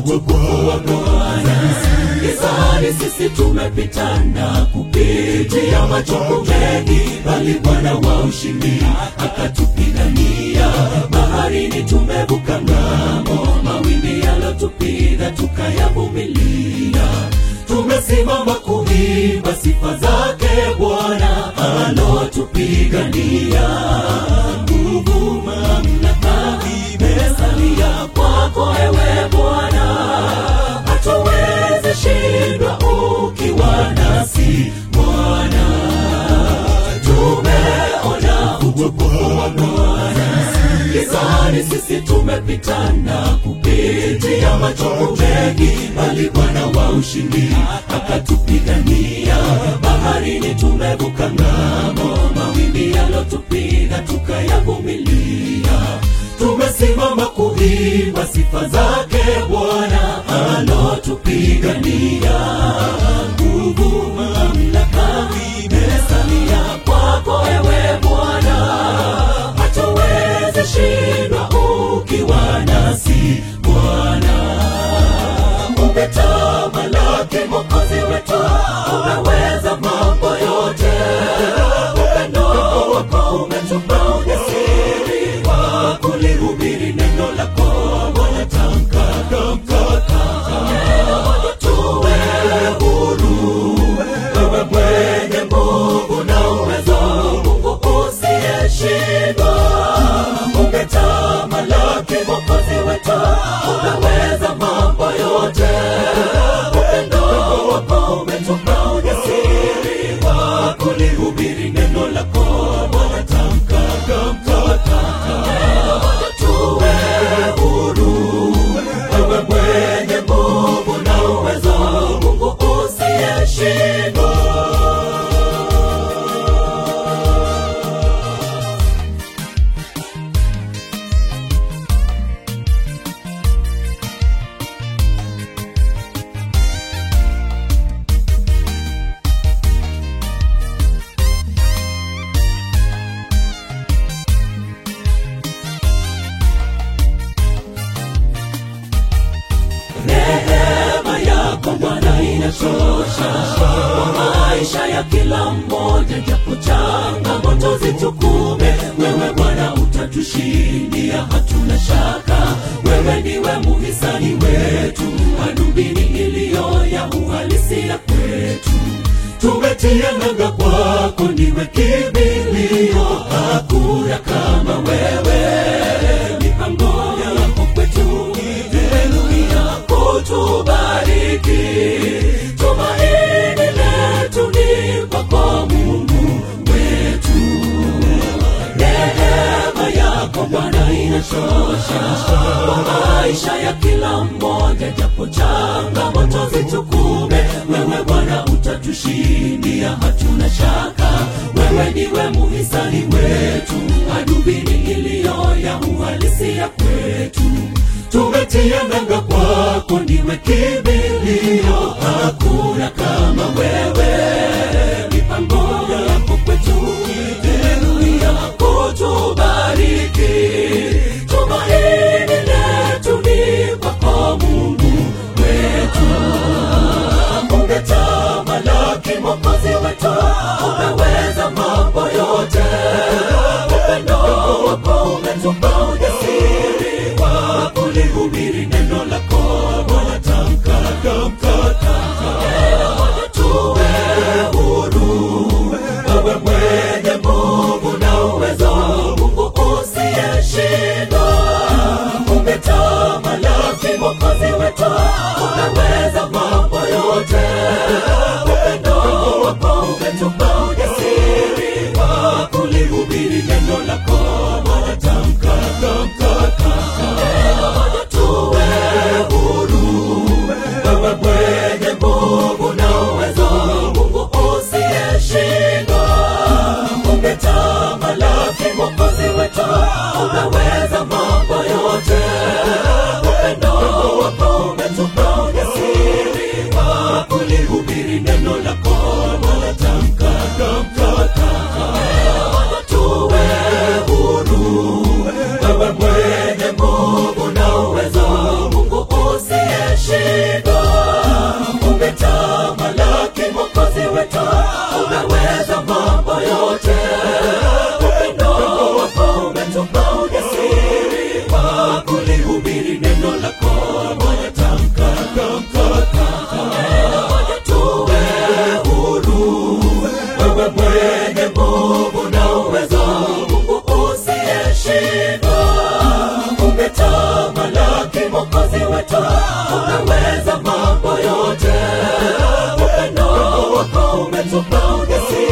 utukufu wa Bwana. Gizani sisi tumepitana kupitia machungu mengi, bali Bwana wa ushindi akatupigania. Baharini tumevuka ng'ambo, mawimbi yalotupiga tukayavumilia. Tumesimama kuimba sifa zake Bwana alotupigania. Nguvu, mamlaka imesalia kwako ewe Bwana, hatuwezi shindwa ukiwa nasi Bwana. Tumeona utukufu wa Bwana, gizani sisi tumepitana kupitia machungu mengi, bali Bwana wa ushindi akatupigania. Baharini tumevuka ng'ambo, mawimbi yalotupiga tukayavumilia. Tumesimama kuimba sifa zake Bwana alotupigania. Nguvu, mamlaka imesalia kwako ewe Bwana, hatuwezi shindwa ukiwa nasi Bwana. Umetamalaki Mwokozi wetu, umeweza mambo yote. Upendo wako umetupa ujasiri wa kulihubiri neno lako Bwana. Tamka, tamka, tamka, tuwe huru, wewe mwenye nguvu na uwezo, Mungu usiyeshindwa. Umetamalaki Mwokozi wetu, umeweza mambo yote. Upendo wako umetupa ujasiri wa kulihubiri neno lako Bwana. Tamka, tamka, tamka, tuwe huru, wewe mwenye nguvu na uwezo, Mungu usiyeshindwa. Neema yako Bwana inatosha kwa maisha ya kila mmoja, japo changamoto zitukume, wewe Bwana utatushindia, hatuna shaka. Wewe ndiwe muhisani wetu, hadubini iliyo ya uhalisia kwetu. Tumetia nanga kwako, ndiwe kimbilio, hakuna kama wewe. Mipango yako kwetu Haleluya, kutubariki. Tumaini letu ni kwako Mungu wetu. Neema yako Bwana inatosha kwa maisha ya kila mmoja, japo changamoto zitukume, wewe Bwana utatushindia, hatuna shaka. Wewe ndiwe muhisani wetu, hadubini iliyo ya uhalisia kwetu tumetia nanga kwako, ndiwe kimbilio, hakuna kama wewe. Mipango yako kwetu, haleluya, kutubariki. Tumaini letu ni kwako Mungu wetu. Umetamalaki Mwokozi wetu, umeweza mambo yote. Upendo wako umetupa ujasiri wa kulihubiri neno lako Bwana. Tamka, tamka, tamka, tuwe huru, wewe mwenye nguvu na uwezo, Mungu usiyeshindwa. Umetamalaki Mwokozi wetu, umeweza mambo yote. Upendo wako umetupa ujasiri wa kulihubiri neno lako Bwana. Tamka, tamka, tamka, tuwe huru, wewe mwenye nguvu na uwezo, Mungu usiyeshindwa. Umetamalaki Mwokozi wetu, umeweza mambo yote. Upendo wako umetupa ujasiri wa kulihubiri neno lako Bwana. Tamka, tamka, tamka, tuwe huru, wewe mwenye nguvu na uwezo, Mungu usiyeshindwa. unaweza mambo yote upendo wako umetupa ujasiri wa kulihubiri neno lako moja tamka tamka tamka neno moja tuwe huru wewe mwenye nguvu na uwezo mungu usiyeshindwa umetamalaki mokozi wetu unaweza mambo yote upendo wako umetupa ujasiri